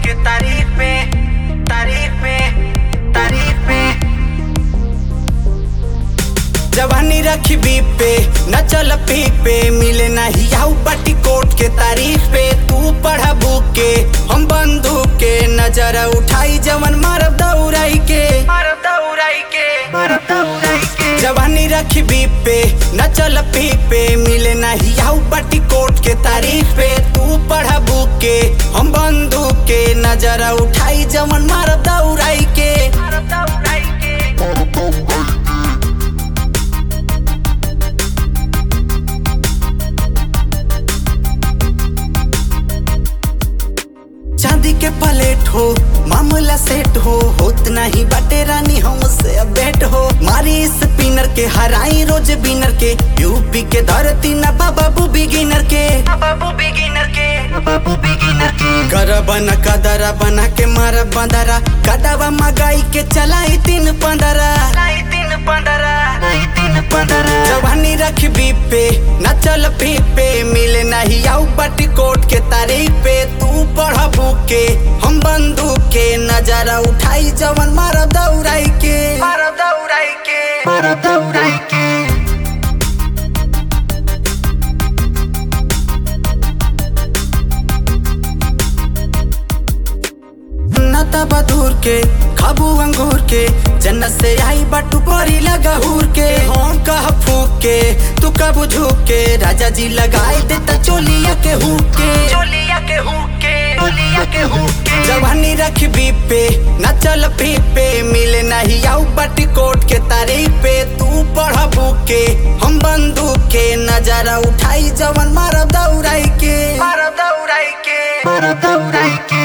के तारीफ में तारीफ में तारीफ में जवानी रखी बीप पे न चल पीक पे मिले नहीं आऊ पट्टी कोट के तारीफ पे तू पढ़ा बुक के हम बंदूक के नजर उठाई जवन मारब दौड़ाई के मारब दौड़ाई के मारब दौड़ाई के जवानी रखी बीप पे न चल पीक पे मिले नहीं आऊ पट्टी कोट के तारीफ पे तू पढ़ा बुक के हम बंदूक के नजर उठाई जवन मारब दौड़ाई के मारब दौड़ाई के चांदी के प्लेट हो मामला सेट हो होत नहीं बाटे रानी हमसे बेट हो मारी स्पिनर के हराई रोज बिनर के यूपी के धरती न बाबू बिगिनर के बाबू बिगिनर के बाबू बिगिनर के कर बना कदरा बना के मारा बंदरा कदवा मगाई के चलाई तीन पंदरा तीन पंदरा तीन पंदरा जवानी रख बीप पे न चल पीप पे मिले नहीं आऊ बटी कोट के तारीफ पे तू पढ़ बुक के हम बंदूक के नजारा उठाई जवन मार दौड़ाई के मार दौड़ाई के मार दौड़ाई के नता बदूर के खाबू अंगूर के जन्नत से आई बटू परी लगा हूर के हम कह फूक के तू कब झूक के राजा जी लगाई देता चोलिया के हुक के चोलिया के हुक के चोलिया के हुक के जवानी रख बीप पे न चल पीप पे मिले नहीं आऊ बटी कोट के तारीफ पे तू पढ़ बुक के हम बंदूक के नजारा उठाई जवन मारब दौड़ाई के मारब दौड़ाई के मारब दौड़ाई के